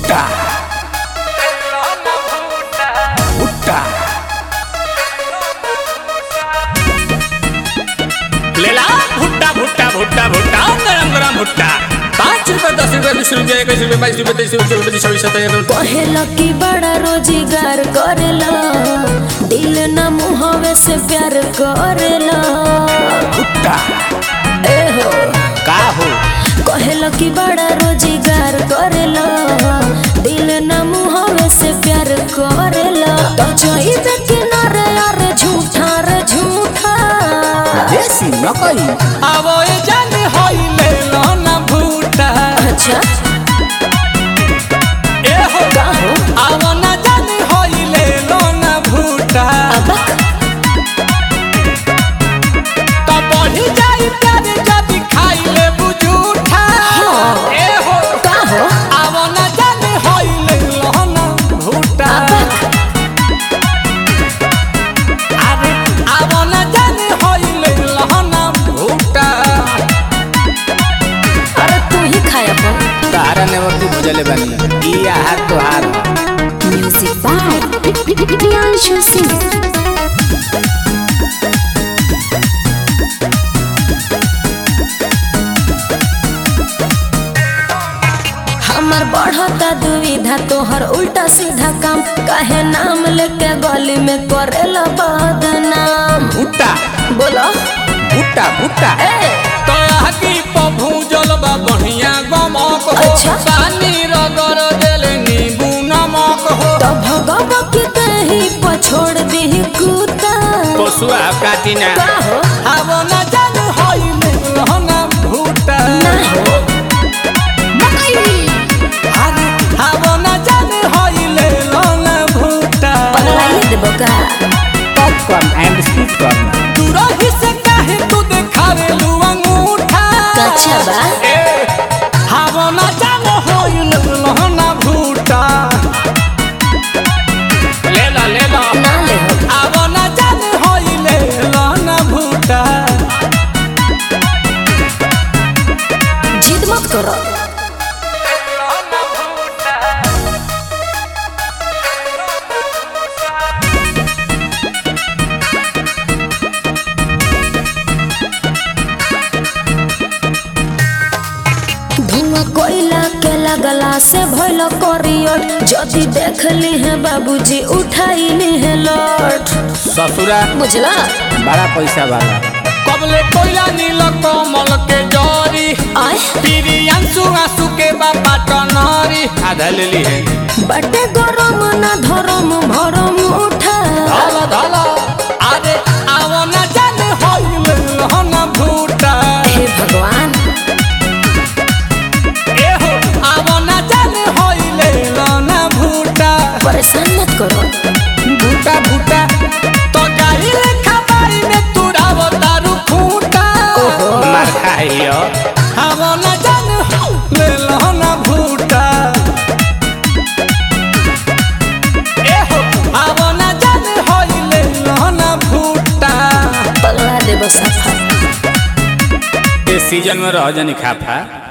भुट्टा भुट्टा लेला भुट्टा भुट्टा भुट्टा भुट्टा गरम गरम भुट्टा पाँच रुपए दस रुपए बीस रुपए इक्कीस रुपए बाईस रुपए तेईस रुपए चौबीस पच्चीस छब्बीस सत्ताईस कहेला कि बड़ा रोजगार करेला दिल न मुहवे से प्यार करेला भुट्टा ए हो का हो कहेला कि बड़ा रोजगार करेला दिल न मुहवे से प्यार करेला तो जाइबे किनारे यार झूठा रे झूठा देसी नकली आवो ए जान होई ले लो ना भूटा अच्छा ए हो का हो आवो ना जान होई ले लो ना भूटा अबक तो बढ़ी जाई प्यार जब खाई ले बुझूठा ए हो का हो आवो ना जान होई ले लो ना भूटा अबक अरे आवो ना जान होई ले लो ना भूटा अरे तू ही खाया अपन तारा नेवती भुजले बनी ई आहार तोहार म्यूजिक बाय प्रियांशु सिंह हमर बढ़ता दुविधा तोहर उल्टा सीधा काम काहे नाम लेके गली में करेला बदनाम भुट्टा बोलो भुट्टा भुट्टा ए तो आगी पभूजल बा बढ़िया गमक हो अच्छा। पानी रगड़ देले नींबू नमक हो तो भगव के कहीं पछोड़ दी कुत्ता पशुआ काटिना का हो आवो न जान होई मिलहना भूटा ना हो मकई अरे आवो न जान होई लेलना भूटा पगलाइए देबो का पॉपकॉर्न एंड स्वीट कॉर्न दूरही से काहे तू देखावे लू अंगूठा कच्छा बा ए आवो न जान होई लेलना भूटा ले ला ले ला ना ले हो आवो न जान होई लेलना भूटा जिद मत करो धुआं कोयला के लगला से भइल करियर जदि देख ली है बाबूजी उठाई ली है लौट ससुरा बुझला बड़ा पैसा वाला कबले कोयला नील कमल के जरी आय पीरी अंसु आंसू के बाबा टनरी आधा ले ली है बटे गरम ना धरम भरम उठा धल धल अरे आवो न जाने होइल हन भूटा हे भगवान ए हो आवो न जाने होइल हन भूटा परेशान मत करो भूटा भूटा तो गाई लेखा बाई में तुरावो दारू फूटा मार खाइयो आवो न जाने होइल हन भूटा ए हो आवो न जाने होइल हन भूटा पगला देबो सफा इस सीजन में रह जानी खाफा